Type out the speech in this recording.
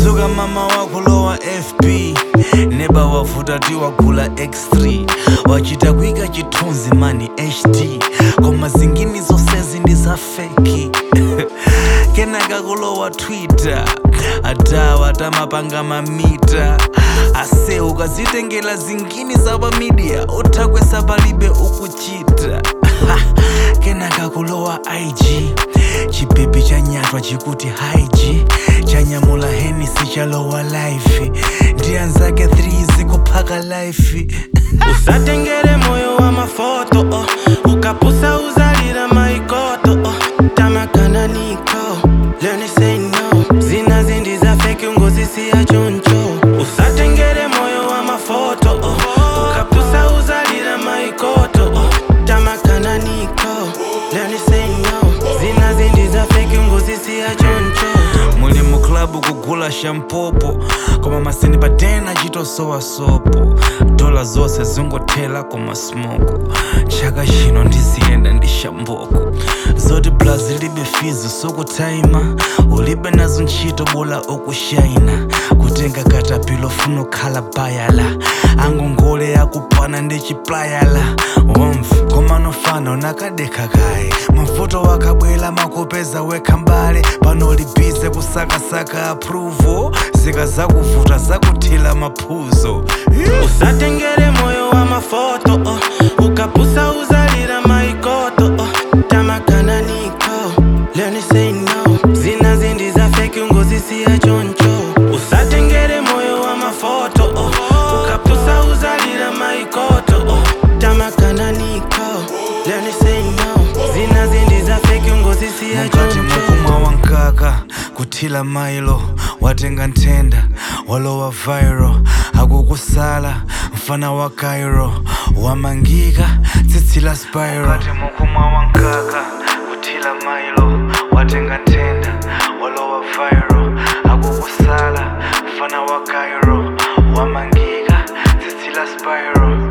dzuka mama wako lowa fb neba wavuta tiwagula x3 wachita kuika chithunzi mani hd koma zingini zonsezi ndi za feki kenaka kulowa twitter adawa tamapanga mamita ase ukazitengela zingini za pamidia uthakwesa palibe ukuchita kenaka kulowa ig chipepe chanyatwa chikuti haiji chanyamula henisi chalowa life ndi anzake 3 zikuphaka life usatengere moyo wa mafoto oh. ukapusa uzalira maikoto oh. tamakana niko leni say no zina zindi za feki ungozisiya choncho usatengere moyo wa mafoto oh. ukapusa uzalira maikoto oh. tamakana niko leni say no zina zindi za feki ungozisiya choncho muli mu klabu kugula shampopo koma maseni patena chitosowa sopo dola zonse zingothela koma smoko chaka chino ndiziyenda ndi shamboko zoti blazi libe fizi sokutaima ulibe nazo ntchito bola okushaina kutenga katapilo funa khala bayala angongole yakupana ndi chiplayala womf koma nofana unakadekha kaye mavuto wakabwela makupeza wekha mbale pano libize kusakasaka approval zika zakuvuta zakuthila maphuzo usatengere moyo wa mafoto oh. ukapusa uzalira maikoto oh. tamakana niko leni say no zina zindi za feki ungozisiya choncho usatengere moyo wa mafoto oh. ukapusa uzalira maikoto oh. tamakana niko leni say no zina zindi za feki ungozisiya mukati choncho mukumwa wankaka kuthila mailo watenga nthenda walowa viral akukusala mfana wa cairo wamangika tsitsi la spiral mukumwa wankaka kuthila mailo watenga nthenda walowa viral akukusala mfana wa cairo wamangika tsitsi la spiral